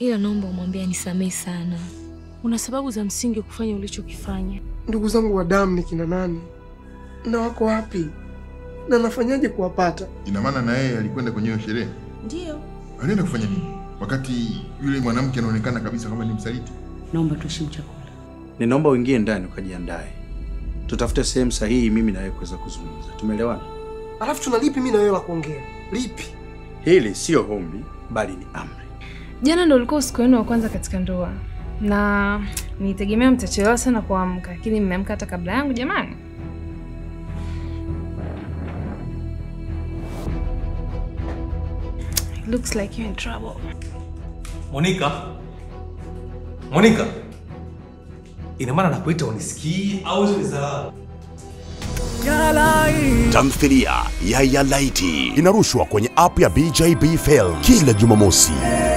ila naomba umwambie anisamehe sana. Una sababu za msingi kufanya ulichokifanya. Ndugu zangu wa damu ni kina nani na wako wapi na nafanyaje kuwapata? Ina maana na yeye alikwenda kwenye hiyo sherehe? Ndiyo. Alienda kufanya nini wakati yule mwanamke anaonekana kabisa kama ni msaliti? Naomba tuheshimu chakula. Ninaomba uingie ndani ukajiandae, tutafute sehemu sahihi mimi na wewe kuweza kuzungumza. Tumeelewana? Alafu tuna lipi mimi na wewe la kuongea? Lipi? Hili sio ombi, bali ni amri. Jana ndo ulikuwa usiku wenu wa kwanza katika ndoa, na nitegemea mtachelewa sana kuamka, lakini mmeamka hata kabla yangu. Jamani, looks like you're in trouble. Monica, Monica, ina maana nakuita unisikii au hizo ni dharau? Tamthilia ya Yalaiti inarushwa kwenye app ya BJB Film kila Jumamosi.